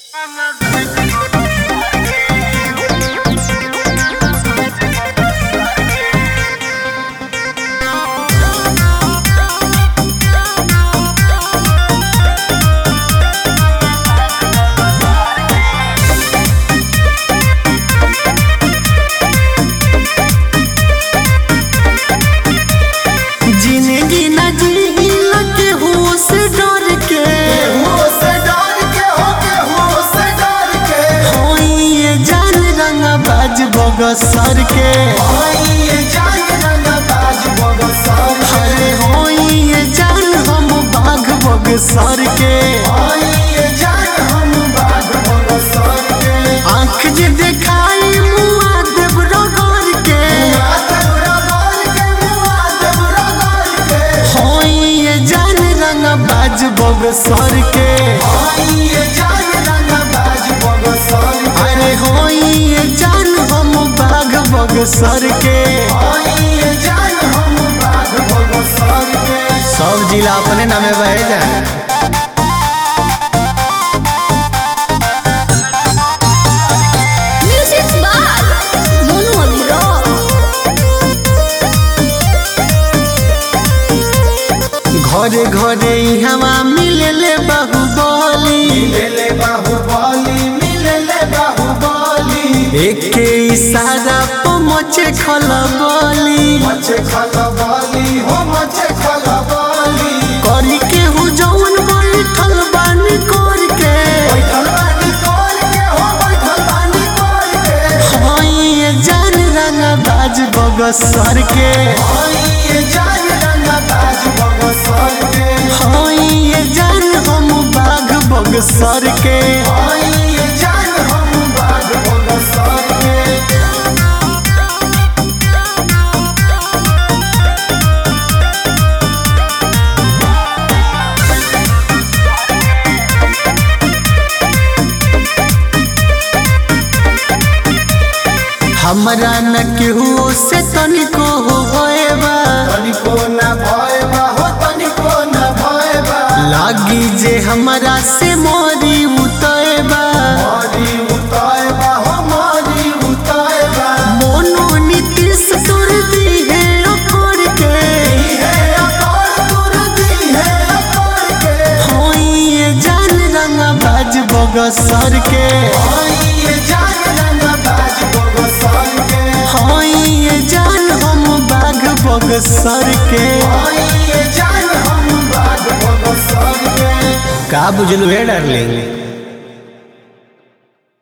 जिंदगी न जील के हो से डर के होई ये जान रंग बाज बग सर के अरे होई ये जान हम बाघ बग सर के आँख जे देखाई मुआ देव रगड़ के होई ये जान रंग बाज बग सर के अरे होई ये जान हम बाघ बग सर के सब जिला अपने नामे बहे जाए Music by Monu Abhiraj. घरे घरे हवा मिले बाहुबली एक के इशारा पर मचे खलबली करी के हु जौन बैठल बानी कर के हई ये जान रंग बाज बग सर के हई ये जान हम बाघ बग सर के हमरा न केहू से तनिको हो गएबा लागी जे हमरा से मोरी उतएबा मोनो नीतीश तोर दी है अकोर के होई ये जान रंग बाज बग सर के होई ये जान हम बाघ बग सर के का बुझलू है डार्लिंग